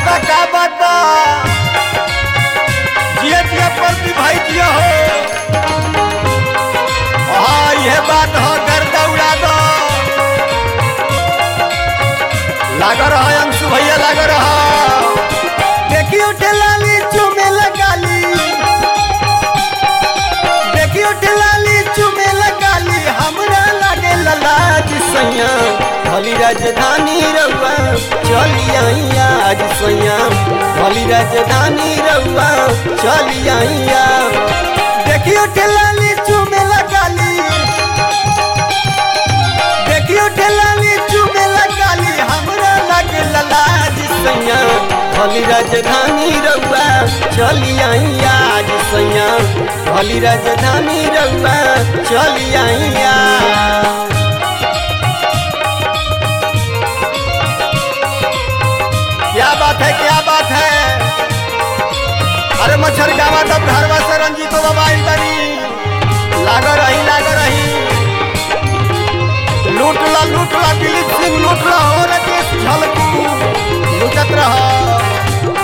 बा का बात बा जिया जिया प्रति भाई जिया हो हाँ यह बात हो गर्दा उड़ा दो लाग रहा अंशु भैया लाग रहा देखियो ठेलाली चुमे लगाली देखियो ठेलाली चुमे लगाली हमरा लागे ललाज सैया भली राजधानी रउआ चली आइया आज सैया भली राजधानी रउआ चली आइया देखियो ठेलाली चुमे लगाली देखियो ठेलाली चुमे लगाली हमरा लागे ललाज सैया भली राजधानी रउआ चली आइया आज सैया भली राजधानी रउआ चली आइया क्या बात है क्या बात है अरे मच्छर गावा तब घरवा से रंजीत बाबा आई बनी लाग रही लाग रही लूट ला लूट ला दिलीप सिंह लूट ला हो राकेश झलकू लूटत रहा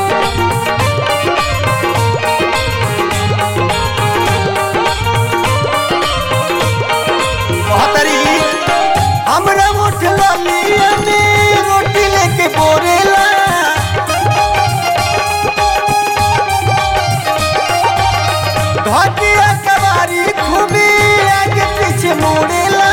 बहतरी हमरा उठ लिया में रोटी लेके बोरेला घटिया कबारी खूबी आगे पीछे मुड़ेला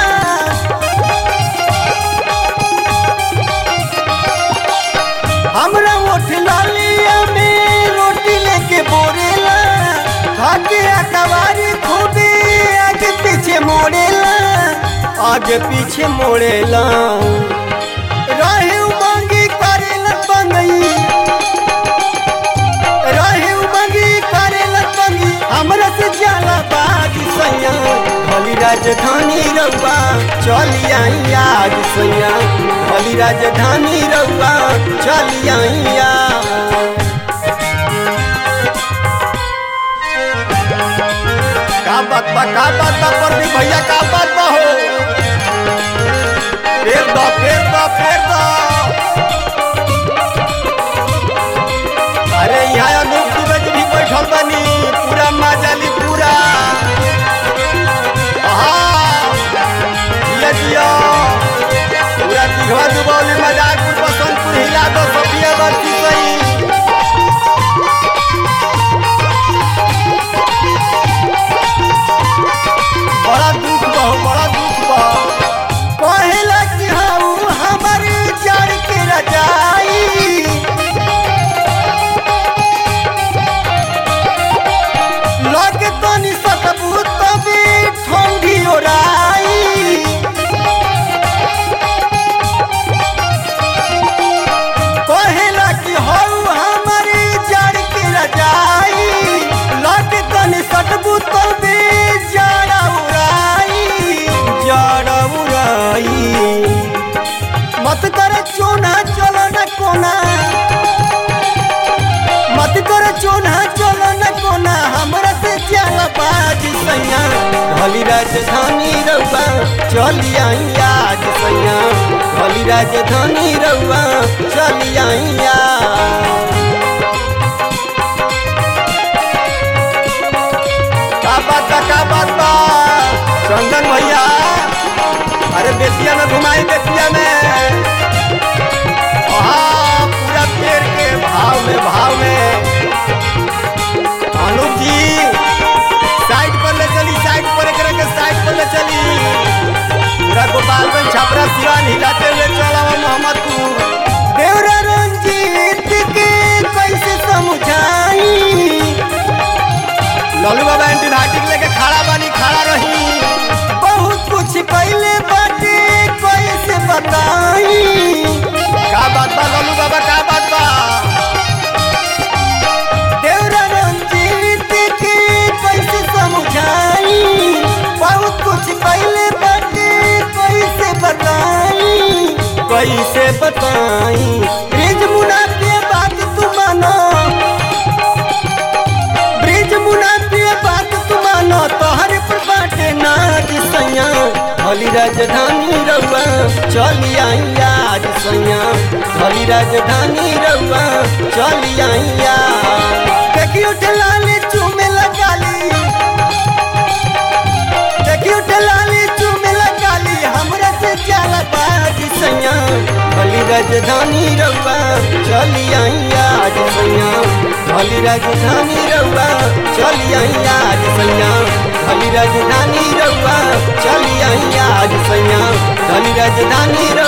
हमरा उठ लिया में रोटी लेके बोरेला घटिया कबारी खूबी आगे पीछे मोड़ेला आगे पीछे मोड़ेला रहे उमंगी करेला बंगई रहे उमंगी करेला बंगी हमरा से जाला बाज सैया भली राजधानी रउआ चली आई आज सैया भली राजधानी रउआ चली आइया का बात बा का बात बा प्रदीप भैया का बात बा हो फेर दो फेर दो फेर दो अरे यहाँ अनूप दुबे जी भी बैठल बनी पूरा मजाली पूरा हाँ जिया जिया पूरा दिघवा दुबौली मजाकपुर बसंतपुर हिला दो सफिया बरसी सही बड़ा दुख बा हो, बड़ा दुख बा कहेला कि हाउ हमर जड़ के रजाई लगे तनी सकबू तबे ठंडी ओराई कहेला कि हाउ हमर जड़ के रजाई लगे तनी सकबू तबे जड़ उड़ाई जड़ उड़ाई मत कर चोना चलो न कोना मत कर चोना चलो न कोना हमरा से जाला बाज सैया भली राजधानी रउआ चली आई आज सैया भली राजधानी रउआ चली आइया का बात बा का बात बा चंदन भैया अरे बेतिया में घुमाई बेतिया में हाँ पूरा पेड़ के भाव में भाव में अनुप जी साइड पर ले चली साइड पर एक के साइड पर ले चली पूरा गोपालगंज छपरा सिवान हिलाते हुए चला मोहम्मदपुर देवरा रंजीत के कैसे समझाई लालू बाबा एंटीबायोटिक लेके खड़ा बानी खड़ा रही बहुत कुछ पहले बाटे कैसे बताई का बात बा लालू बाबा का बात बा देवरा रंजीत के कैसे समझाई बहुत कुछ पहले बाटे कैसे बताई कैसे बताई ब्रिज मुना के बात तू मानो ब्रिज मुना के बात तू मानो तोहर पर बाटे नाच सैया भली राजधानी रउआ चली आइया आज सैया धली राजधानी रउआ चली आइया देखी उठलाली चूमे लगाली देखी उठलाली चूमे लगाली हमरा से जाला बाजी सैया धली राजधानी रउआ चली आइया आज सैया धली राजधानी रउआ चली आइया आज सैया धली राजधानी रउआ चली आइया आज सैया धली राजधानी